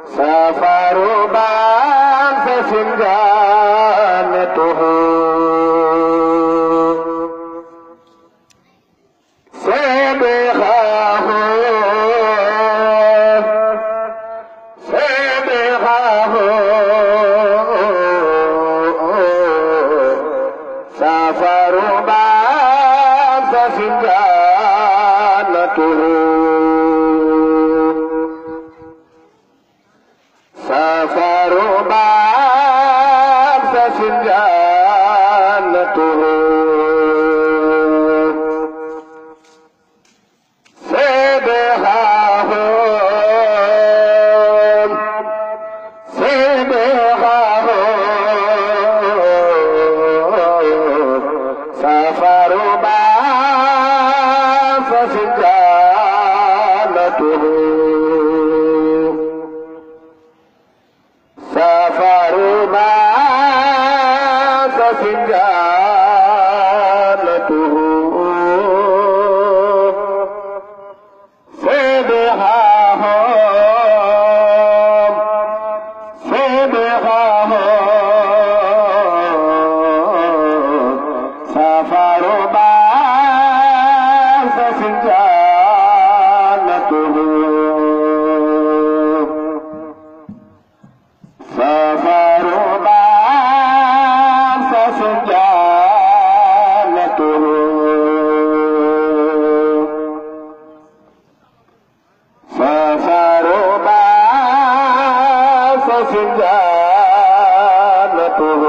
سافر بعد سنجانته سبحه سبحه سافر بعد سنجانته سافر بعد سنجانته سبحه سبحه سافر بعد سنجانته سافر بعد سنجانته سبحه سبحه سافر بعد سنجانته سافر بعد سنجانته سافر بعد سنجانته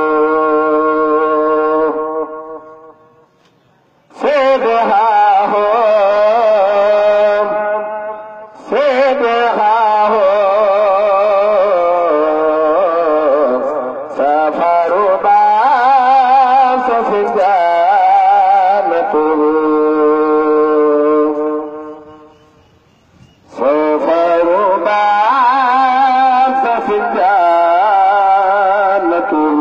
سبحه سبحه سافر بعد سنجانته سافر بعد سنجانته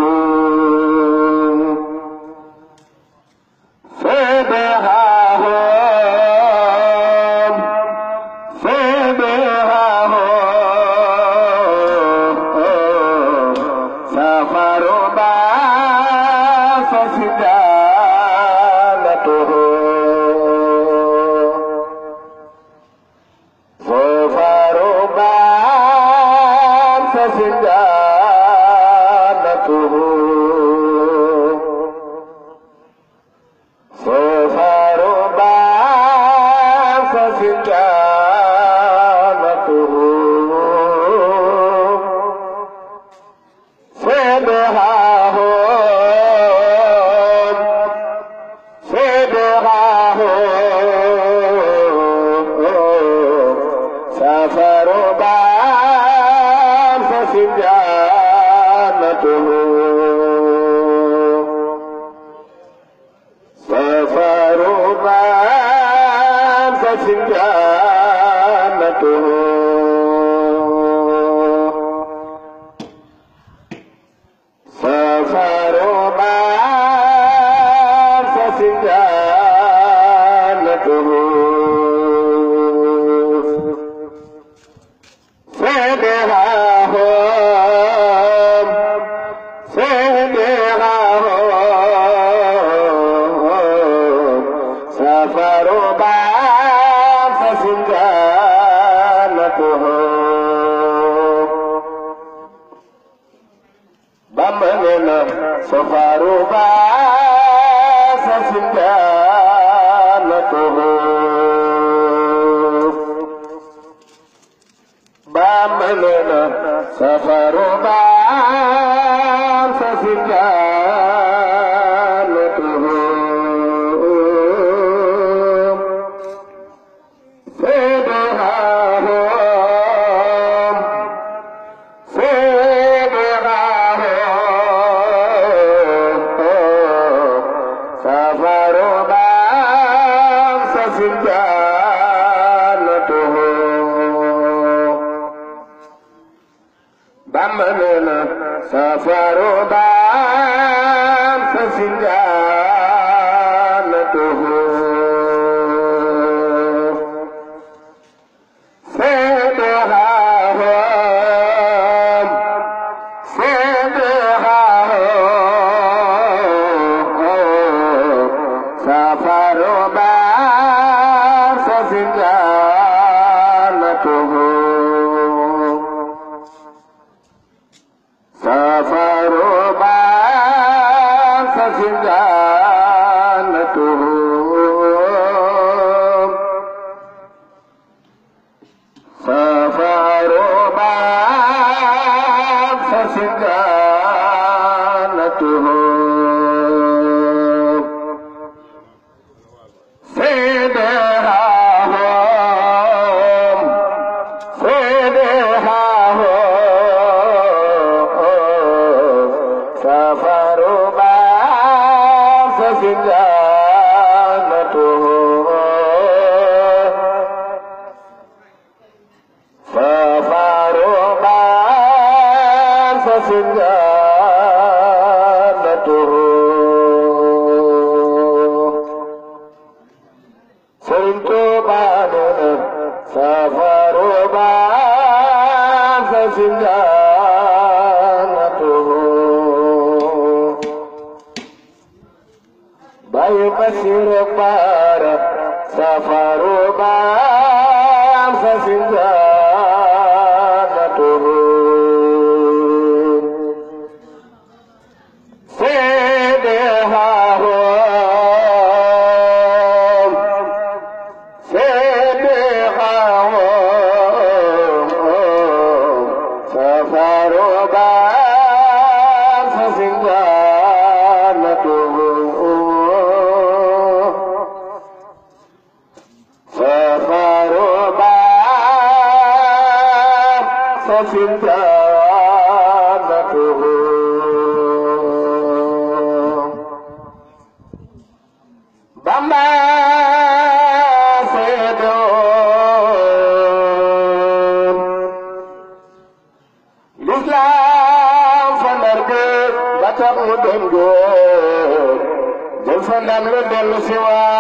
سبحه سبحه سافر بعد سنجانته سافر بعد سنجانته سافر بعد سنجانته سبحه سبحه سافر بعد سنجانته سافر بعد سنجانته سافر بعد سنجانته سبحه سبحه سافر بعد سنجانته بمننا سفر بعد سنجانته بمننا سفر بعد سنجانته سبحه سبحه سفر بعد سنجانته بمننا سفر بعد سنجانته سبحه سكانته سيدها هم سيدها هم سافروا بعث سكانته سافروا بعث سكانته سرت بعد سفر بعد سجانته باي بصير بار سفر بعد سجانته سيدها هم سيدها هم سفروا بعد سجانته سفروا بعد سجانته Bamba seedoon lislaam fa ndar géej ba tax mu dem géej jël fa ndam lu dellu si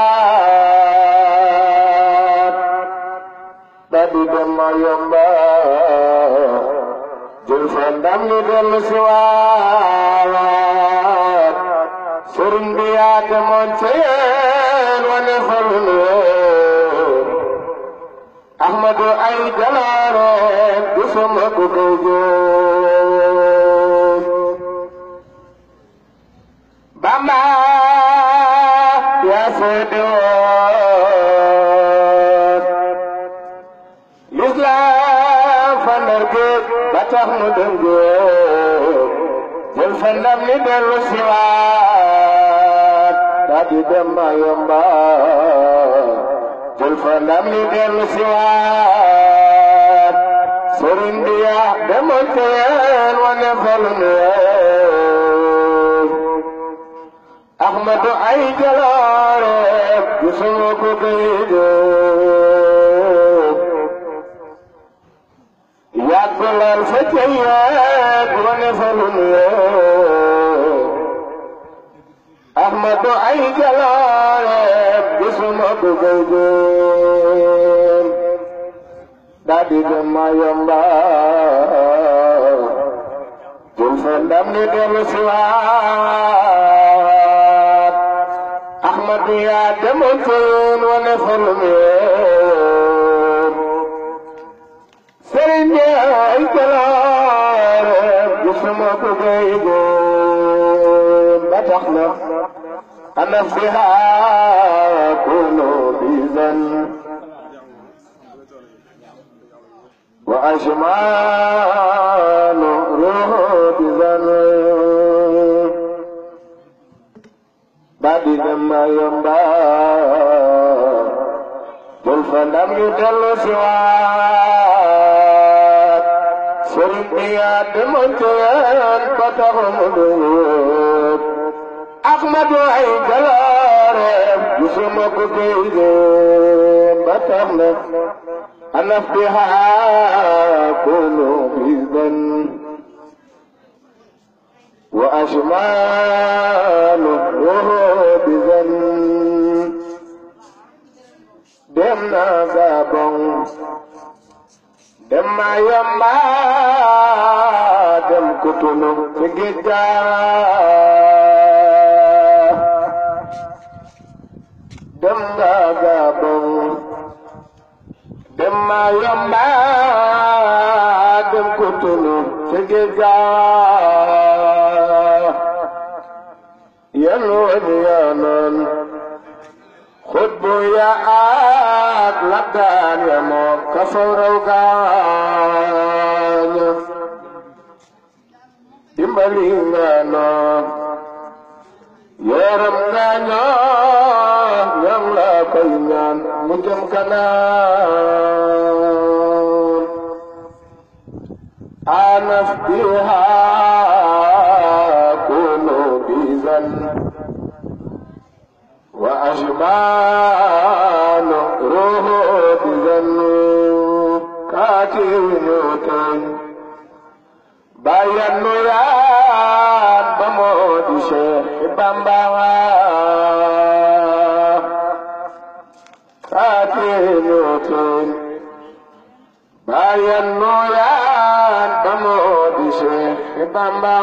waat da di dem ma yomba jël fa ndam lu dellu si waat sëriñ bi yaa demoon ca yéen wane fa lu leer Ahmadu ay jaloore gisuma ku koy jóg Bamba yaa seede woon lislaam fa ndar géej ba tax mu dem géej jël fa ndam li dellu si waat daa di dem ma yomba jël fa ndam li dellu si waat sëriñ bi yaa demoon te yéen wane fa lu neex Ahmadu ay jaloore gisuma ko koy jóg yàgg lool fa ca yeeg wane fa lu neex Ahmadu ay jaloore gisuma ko koy jóg daa di dem ma yomba jël fa ndam ni dellu si waat Ahmadu yaa demoon fa yoon wane fa lu neex sëriñ bi ay jaloore gisuma ko koy góor ba tax na ana fiha kunu bizan wa ajmanu ruhu bizan ba di dem ma yomba jël fa ndam ñu dellu si waat sëriñ bi yaa demoon ca yéen ba tax mu dugub Ahmadu ay jaloore gisuma ko koy jéem ba tax na anaf bi haa kunu bizan wa ashmalu ruhu bizan dem na Gabon dem ma yomba dem Kutunu ci géej ga dem nga Gabon dem ma yomba dem Kutunu ci géej ga yan wani yanan xutbu ya ak labdaan ya moom ka faw raw gaañ dimbali nga noo yaram nga ñoo ñam la koy ñaan mu jëm kanam anas biha kunu bizan wa ashbanu ruhu bizan kaatinu ten bayan nu yaan ba moo di Cheikh Bamba kaatinu ten bayan nu yaan ba moo di Cheikh Bamba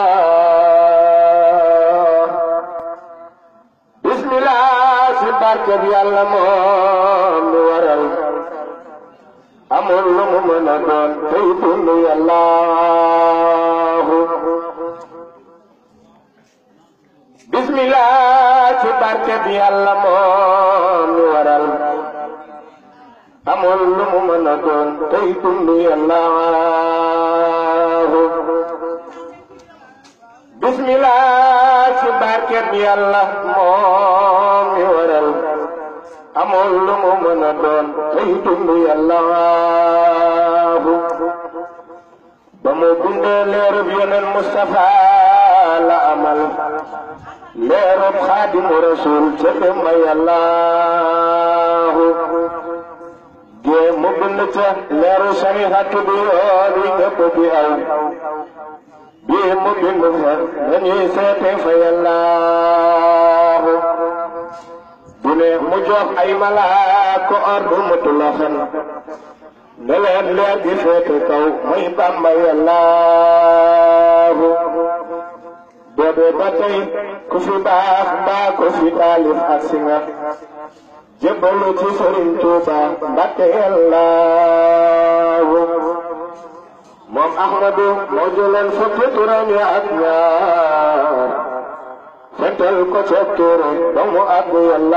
bismillah si barkeb yàlla moom lu waral amul lu mu mën a doon tey dund yàllaahu bismillah ci barkeb yàlla moom lu waral amul lu mu mën a doon tey dund yàllaahu bismillah ci barkeb yàlla moom lu waral amul lu mu mën a doon tey dund yàllaahu ba mu bindee leerub yeneen Mustafa la amal leerub xaadimu rasul ca demba yàllaahu gee mu bind ca leeru sarihatu bi yoon wi ñëpp bi aw bii mu bind fa dañuy seete fa yàllaahu bu ne mu jox ay malaaka ordre mu tulaxan ne leen leer gi féete kaw muy Bamba yàllaahu boobe ba tey ku fi baax mbaa ku fi taalif ak si nga jébbalu ci Sëriñ Tuuba Mbàkke yàllaahu moom Ahmadu moo jëloon fukki turam ya ak ñaar fentel ko ca téere ba mu àgg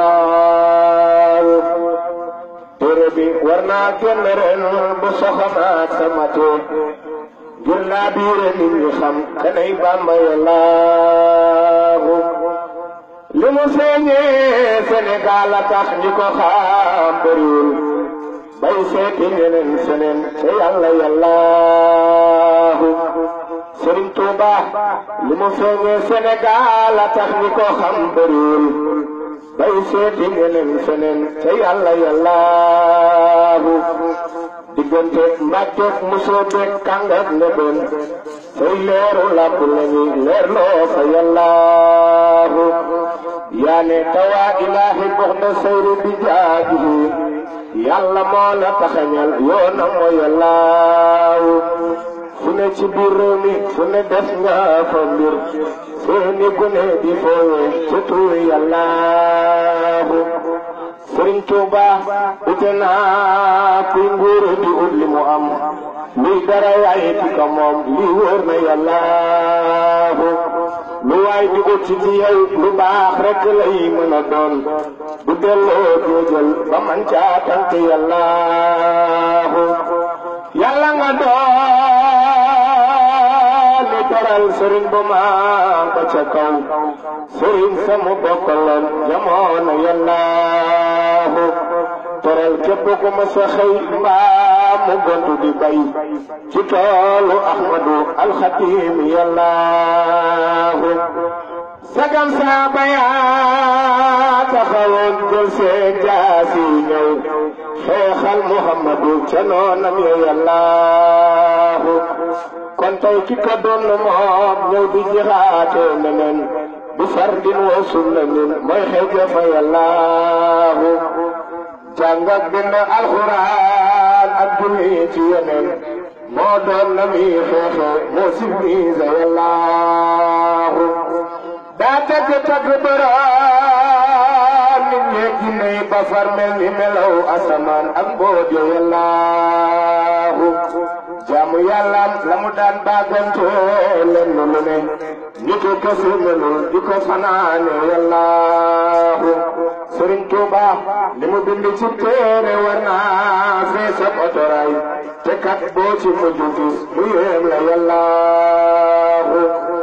yàllaahu téere bi war naa génn ren bu soxamaat sama tee ngir naa biire nit ñi xam kanay Bàmba yàllaahu li mu feeñee Sénégal a tax ñi ko xam bëriwul bay seeti ñeneen seneen te yàlla yàllaahu Sëriñ Tuuba li mu feeñee Sénégal a tax ñi ko xam bëriwul bay seeti ñeneen seneen te yàlla yàllaahu diggante mbàkkeek musoo beek kàngak nebeen say leeru làpp lañuy leer loo fa yàllaahu yaane tawaa ilaahi gox na sayru bi jaajihi yàlla moo la taxañal yoona moo yàllaahu fu ne ci biir réew mi fu ne def nga fa mbir seeni gune di foowe ci tuur yàllaahu sëriñ Tuuba ute naa kuy nguuru di ut li mu am luy dara waaye ci ko moom lii wóor na yàllaahu lu waay di ut ci yow lu baax rek lay mën a doon bu delloo jóojal ba man caa tànk yàllaahu yàlla nga doon li teral sëriñ bu maa ba ca kaw sëriñ sa mu bokkaloon jamono yàllaahu teral képp ku ma sa xëy mbaa mu gontu di bay ci toolu ahmadu alxatim yàllaahu sagam saa bayaa taxawoon jël seen jaasi ñëw xeexal muhammadu ca noonam ya yàllaahu kon tey ki ko doon moom ñëw di jixaate neneen bu fardin wa sunna nin mooy xeeja fa yàllaahu jàng ak bind alxuraan ak julli ci yeneen moo doon na mi xeexe moo civilisé yàllaahu daa tagg tagg bëraan nit ñeeg jinne yi ba far mel ni melaw asamaan ak mboot yo yàllaahu jaamu yàllaam la mu daan baagante lenn lu ne nitu kese melul di ko fanaane yàllaahu Sëriñ Tuuba li mu bind ci téere war naa fees ab otoraay te kat boo ci mujj gis mu yéem la yàllaahu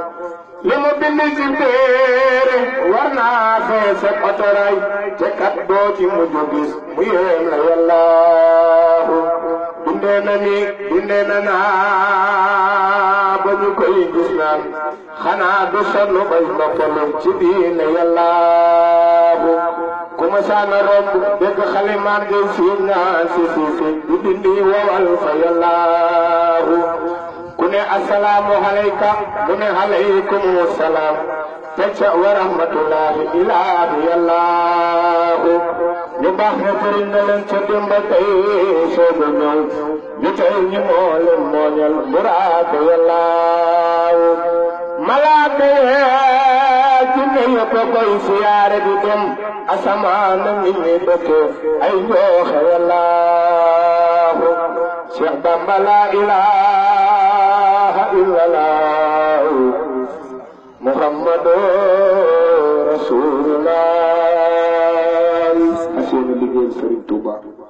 bind ci téere war naa fees ak otoray te kat doo ci mujj gis mu yéem la yàllaahu bindee na ni bindee na naa ba ñu koy gis naan xanaa du sonn bay noppalu ci diine yàllaahu ku ma saana romb dégg xale maan ngay siin naan si si si di dindi wowal fa yàllaahu ku ne asalaamu alayka mu ne alaykum salaam teg ca wa rahmatullahi ilaahi yàllaahu ñu baax ne fëriñ na leen ca démb tey soog a ñëw ñu tey ñu moo leen mooñal muraad yàllaahu malaaka yee jinne yëpp a koy siyaare di dem asamaan nit ñi dëkk ay njooxe yàllaahu Cheikh Bamba la ilaha illallah Muhammadu rasulullah asiyéena liggéeyal Sëriñ Tuuba